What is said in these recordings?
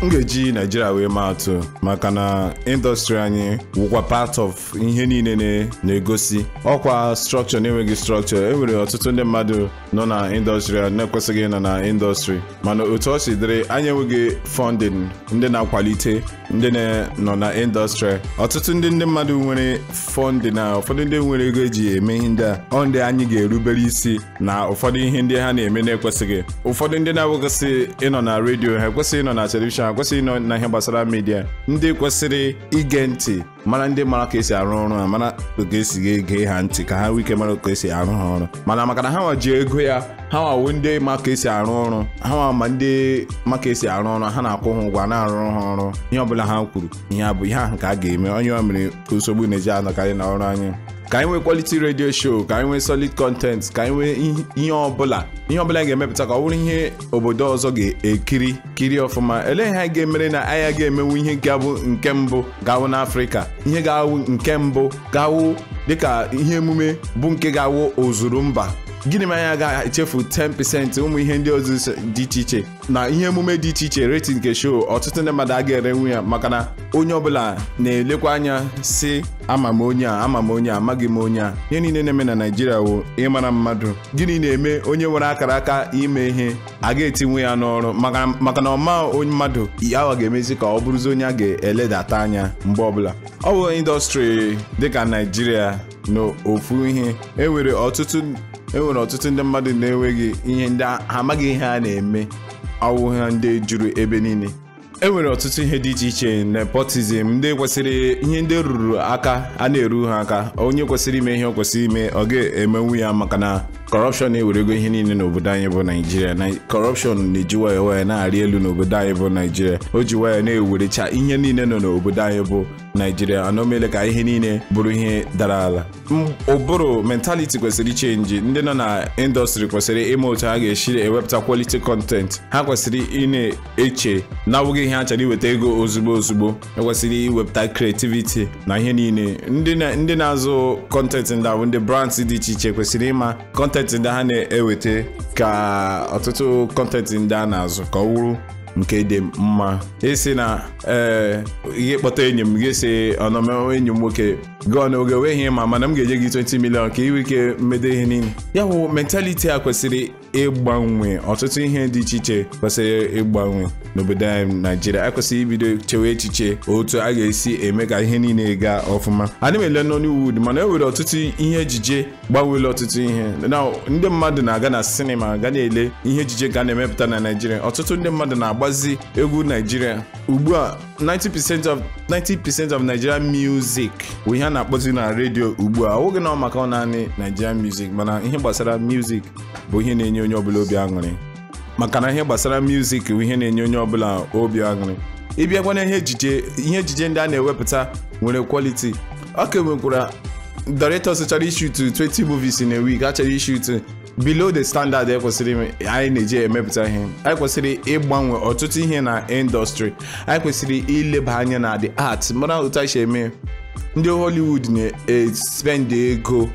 m ga-eji naijiria wee maa atụ maka na indọstrị anyị wụkwa part of ihe niile na- na-egosi ọkwa strọkchọ na-enweghị strọkchọ e nwere ọtụtụ ndị mmadụ nọ na indọstrị a na-ekwesịghị ịnọ na indọstrị mana otu ọ si dịrị anyị enweghị fọndịn ndị na-akwalite ndị na- nọ na indọstrị ọtụtụ ndị ndị mmadụ nwere fọndị na ụfọdụ ndị nwere ego eji eme ihe ndị a ọ ndị anyị ga-erubere isi na ụfọdụ ihe ndị ha na-eme na-ekwesịghị ụfọdụ ndị na-akwesị ịnọ na redio ha ekwesịghị ịnọ na telivishọn ha ekwesịghị ịnọ na ihe gbasara midia ndị kwesịrị ige ntị mara ndị mara ka esi arụ ọrụ ha mara ka esi ege ha ntị ka ha nwee ike mara ka esi arụ ha ọrụ mana maka na ha nwa ji ego ya ha nwawo ndị ma ka esi arụ ọrụ ha nwa ma ndị ma ka esi arụ ọrụ ha na-akwụ ha ụgwọ na-arụ ha ọrụ ihe ọbụla ha kwuru ihe a bụ ihe ahụ ka a ga-eme onye ọ mere ka nsogbu na-eji anọkarị na ọrụ anyị ka anyị nwee quality radio show ka anyị nwee solid content ka anyị nwee ihe- ihe ọbụla ihe ọbụla anyị ga-emepụta ka ọ bụrụ ihe obodo ọzọ ga-ekiri kiri ọfụma elee ihe anyị ga-emere na anyị ga-emenwu ihe ga-abụ nke mbụ ga-awụ n'afrịka ihe ga-awụ nke mbụ ga-awụ dịka ihe emume bụ nke ga-awụ ozuru mba gịnị ma anyị agaghị echefu 10% ụmụ ihe ndị ọzọ so- dị iche iche na ihe emume dị iche iche rating nke show ọtụtụ ndị mmadụ aga erenwu ya maka na onye ọbụla na-elekwa anya si ama m onye a ama m onye a amaghị m onye a ihe niile na-eme na naijiria wụ ịmara mmadụ gịnị na-eme onye nwere akara aka ime ihe a ga-etinwe ya n'ọrụ maka maka na ọma onye mmadụ ya ọ ga-emezi ka ọ bụrụzi onye a ga-eledata anya mgbe ọbụla ọ bụ indọstrị dịka naijiria na ofu ihe enwere ọtụtụ enwere ọtụtụ ndị mmadụ na-enweghị ihe ndị ha amaghị ihe a na-eme ọwụ ha ndị juru ebe niile enwere ọtụtụ ihe dị iche iche nepotizm ndị kwesịrị ihe ndị ruru aka a na-eru ha aka onye kwesịrị ime ihe ọ kwesịrị ime ọ ga-emenwu ya maka na kọrọpshọn na-ewerego ihe niile n'obodo anyị bụ naijiria na kọrọpshọn na-eji waya waya na-arị elu n'obodo anyị bụ naijiria o ji waya na-ewerecha ihe niile nọ n'obodo anyị bụ naijiria ana o meele ka ihe niile bụrụ ihe dara ala M- ụbụrụ mentaliti kwesịrị ichenji ndị nọ na indọstrị kwesịrị ịma otu ha ga-esi ewepụta kwaliti kọntent ha kwesịrị ị na-eche na-awụghị ihe ha chọrọ iweta ego ozugbo ozugbo ekwesịrị iwepụta kreativiti na ihe niile ndị na- ndị na-azụ kọntent ndị a bụ ndị brands dị iche iche kwesịrị ịma kọntent ndị ha na-eweta ka ọtụtụ kọntent ndị a na-azụ ka ọ wụrụ nke dị mma isi na ee ihe kpọta enyi m gị si ọnọme enyi m nwoke gụọ na oge weghị ma mana m ga-enye gị 20 milion ka iwe ike mmedo ihe niile ya bụ mentaliti a kwesịrị ịgbanwe ọtụtụ ihe dị iche iche kwesịrị ịgbanwe n'obodo anyị naijiria ekwesịrị ibido chewe echiche otu a ga-esi eme ka ihe niile gaa ọfụma adị m ele nollywood mana e nwere ọtụtụ ihe ejije gbanwere ọtụtụ ihe na ndị mmadụ na-aga na sinima ga na-ele ihe ejije ka a na-emepụta na naijiria ọtụtụ ndị mmadụ na-agbazi egwu naijiria ugbu a 90% of 90% of Nigerian music bụ ihe a na-akpọzi na redio ugbu a ọ bụghị na ọ maka ọ naanị Nigerian music mana ihe gbasara music bụ ihe na-enye onye ọbụla obi aṅụrị maka na ihe gbasara music bụ ihe na-enye onye ọbụla obi aṅụrị ịbịakwa na ihe ejije ihe ejije ndị a na-ewepụta nwere quality ọ ka nwekwara directors chọrọ ishutu 20 movies in a week a chọrọ ishutu below the standard ekwesịrị ime- anyị na-eji emepụta ihe anyị kwesịrị ịgbanwe ọtụtụ ihe na indọstrị anyị kwesịrị ileba anya na the art mara otu anyị si eme ndị hollywood na-espend ego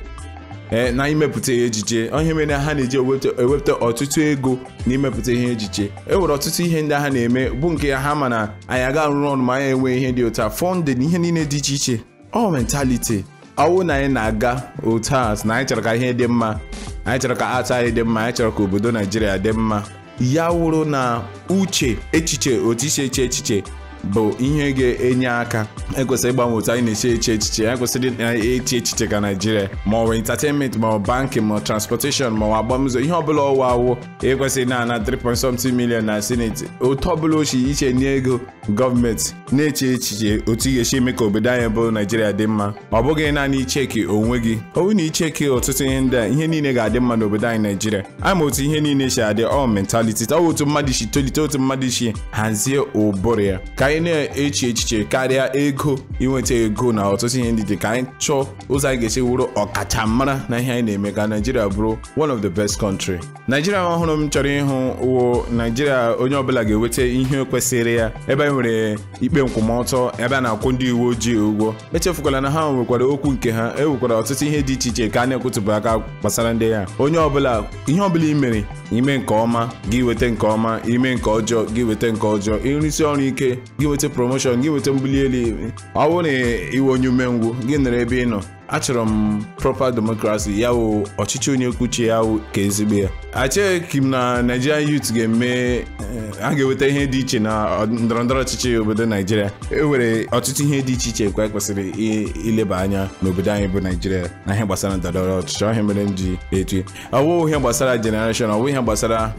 ee na imepụta ihe ejije onye mere ha na-eji ewepụta ewepụta ọtụtụ ego na imepụta ihe ejije e nwere ọtụtụ ihe ndị ha na-eme bụ nke ha ma na anyị aga arụrụ ọrụ ma anyị enwe ihe dị otu a fọndị ihe niile dị iche iche ọ mentality ọwụ na anyị na-aga otu a na anyị chọrọ ka ihe dị mma anyị chọrọ ka art anyị dị mma anyị chọrọ ka obodo naijiria dị mma ya wụrụ na uche echiche otu isi eche echiche bụ ihe ga-enye aka ekwesịrị ịgbanwe otu anyị na-eche eche echiche anyị kwesịrị na-eche echiche ka naijiria ma ọ bụ entertainment ma ọ bụ banking ma ọ transportation ma ọ bụ agbamụzọ ihe ọbụla ọwa awụ ekwesịrị na-ana 3.something million na senate otu ọbụla ochi iche nye ego gọọmenti na-eche echiche otu ị ga-esi eme ka obodo anyị bụ naijiria dị mma ọ bụghị naanị icheki onwe gị ọ bụrụ na icheki ọtụtụ ihe ndị a ihe niile ga-adị mma n'obodo anyị naijiria ama otu ihe niile si adị ọ mentality ọ bụ otu mmadụ si tolite otu mmadụ si hazie ụbụrụ ya ka anyị na-eche echiche karịa ego inweta ego na ọtụtụ ihe ndị dị ka anyị chọọ ụzọ anyị ga-esi wụrụ ọkachamara na ihe anyị na-eme ka naijiria bụrụ one of the best country naijiria ọhụrụ m chọrọ ịhụ wụ naijiria onye ọbụla ga-eweta ihe kwesịrị ya ebe anyị nwere enwere ikpe nkwụmọtọ ebe a na-akwụ ndị uwe ojii ụgwọ echefukwala na ha nwekwara okwu nke ha e nwekwara ọtụtụ ihe dị iche iche ka a na-ekwutụpụ aka gbasara ndị ya onye ọbụla ihe ọbụla ị mere ime nke ọma gị weta nke ọma ime nke ọjọọ gị weta nke ọjọọ ịrụsi ọrụ ike gị weta promoshọn gị weta mbuli elu ọ bụrụ na iwe onye umengwụ gị nọrọ ebe ị nọ achọrọ m proper democracy ya wụ ọchịchị onye kwuchie ya wụ ka ezigbo ya acheghị m na Nigerian youth ga-eme a ga-eweta ihe dị iche na ndọrọndọrọ ọchịchị obodo Naijiria e nwere ọtụtụ ihe dị iche iche kwa kwesịrị ileba anya n'obodo anyị bụ Naijiria na ihe gbasara ndọrọndọrọ ọchịchị ọhịa mere m ji etu ọwụ ihe gbasara generation ọwụ ihe gbasara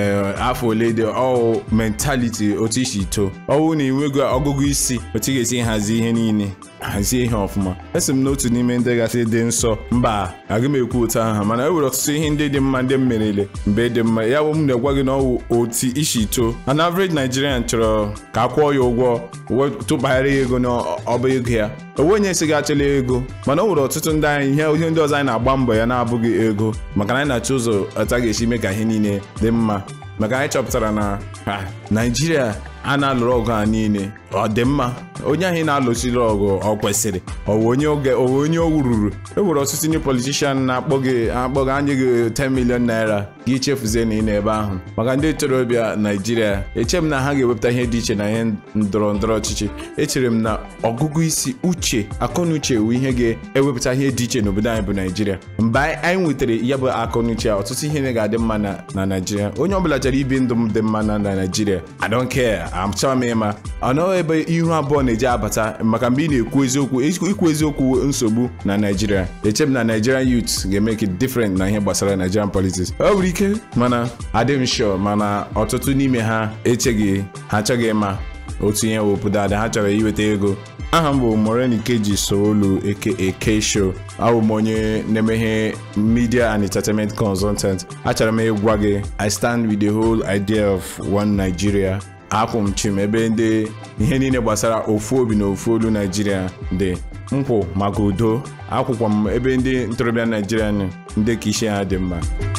afọ ole dị ọwụ mentality otu isi too ọwụ na enwego ọgụgụ isi otu ị ga-esi hazie ihe niile hazie ihe ọfụma esi m n'otu n'ime ndị gasị dị nsọ mba aga m ekwu otu ahụ mana e nwere ọtụtụ ihe ndị dị mma ndị m merele mgbe dị mma ya bụ m na-egwa gị na ọwụ otu isi too an average Nigerian chọrọ ka a kwụọ ya ụgwọ tụbagharị ya ego n'ọba ego ya onwe onye si gị achọla ego mana o nwere ọtụtụ ndị anyị ihe ihe ndị ọzọ anyị na-agba mbọ ya na-abụghị ego maka na anyị na-achọ ụzọ ọta ga-esi mee ka ihe niile dị mma maka anyị chọpụtara na Naijiria a na-alụrụ ọgụ a niile ọ dị mma onye ahụ na-alụsiri ọgụ ọ kwesịrị onye oge onye o ruru e nwere ọtụtụ ndị politishan na-akpọ gị akpọ gị anya gị 10 million naira gị chefuzie na ị nọ ebe ahụ maka ndị ntorobịa naijiria eche m na ha ga-ewepụta ihe dị iche na ihe ndọrọ ndọrọ ọchịchị echere m na ọgụgụ isi uche akọnuche wụ ihe ga-ewepụta ihe dị iche n'obodo anyị bụ naijiria mgbe anyị nwetara ya bụ akọnuche ọtụtụ ihe ga-adị mma na naijiria onye ọbụla chọrọ ibi ndụ m dị mma na naijiria I don't care achọrọ m ịma ọ nọghị ebe ihu abụọ na-eji abata maka mgbe ị na-ekwu eziokwu ikwu eziokwu nsogbu na naijiria eche m na nigerian youth ga-emeke different na ihe gbasara nigerian politics ọ nwere ike mana adị m sure mana ọtụtụ n'ime ha echeghị ha achọghị ịma otu ihe wepụta ada ha chọrọ iweta ego aha m bụ Morenikeji Sowolu eke eke show abụ m onye na-emeghe media and entertainment consultant achọrọ m ịgwa gị I stand with the whole idea of one Nigeria akwụ m chim ebe ndị ihe niile gbasara ofu obi na ofu olu naijiria dị nkwụ maka udo akwụkwọ m ebe ndị ntorobịa naijiria ndị ka isi ha dị mma